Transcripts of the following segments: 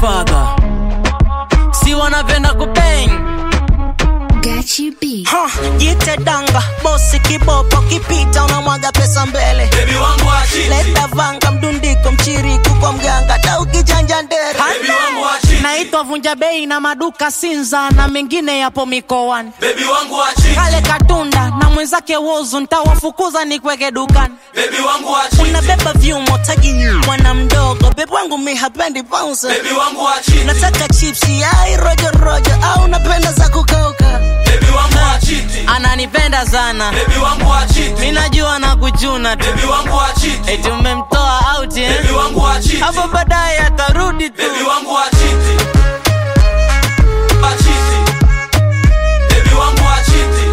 faga si wanapenda kubeng Gachi B. Ha, jite danga bosi kibopo kipita unamwaga pesa mbele Baby wangu wa chiti. leta vanga mdundiko mchiriku kwa mganga ta ukijanja ndere Baby wangu wa chiti. naitwa vunja bei na maduka Sinza na mengine yapo mikoani Baby wangu wa chiti. kale katunda na mwenzake wozu ntawafukuza nikweke dukani Baby wangu wa chiti. unabeba vyumo taji mwana mdogo bebe wangu mi hapendi bounce Baby wangu wa chiti. nataka chipsi ai rojo rojo au napenda za kukauka Baby wangu wa chiti. ananipenda sana Baby wangu wa chiti. minajua na kuchuna tu Baby wangu wa chiti. eti umemtoa out eh? Baby wangu wa chiti. hapo baadaye atarudi tu Baby wangu wa chiti. Wa chiti. Baby wangu wa chiti.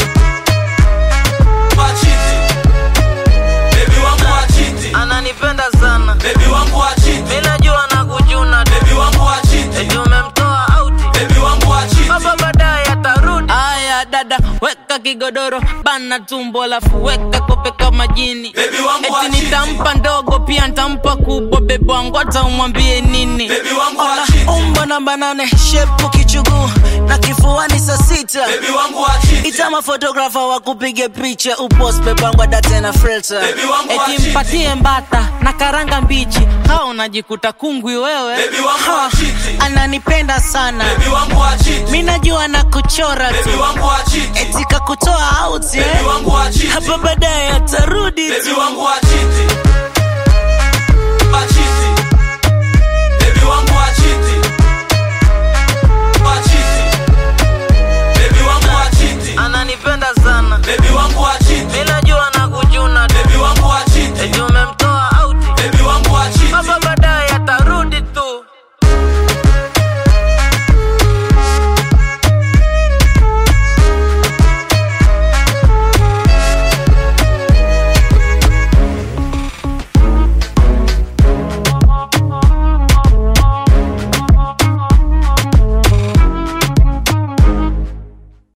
Wa chiti. Baby wangu wa chiti. ananipenda sana Baby wangu wa chiti. minajua na kuchuna tu Baby wangu wa chiti. eti umemtoa out Baby wangu wa chiti. Baba baadaye atarudi. Aya dada, weka kigodoro bana tumbo, alafu weka kope kama jini. Baby wangu wa Eti chiti. nitampa ndogo pia nitampa kubwa, bebe wangu hata umwambie nini. Baby wangu wa Ona, chiti. umbo namba nane shepu kichuguu na kifuani saa sita Baby wangu wa chiti. itama fotografa wa kupige picha upost bebangwa date na filter Baby wangu wa Eti chiti. mpatie mbata na karanga mbichi, hao unajikuta kungwi wewe. Baby wangu wa Ha, chiti. ananipenda sana Baby wangu wa chiti. mi najua na kuchora Baby tu wangu wa chiti. etika kutoa out Baby eh? wangu wa chiti. hapa baadaye atarudi Baby tu wangu wa chiti.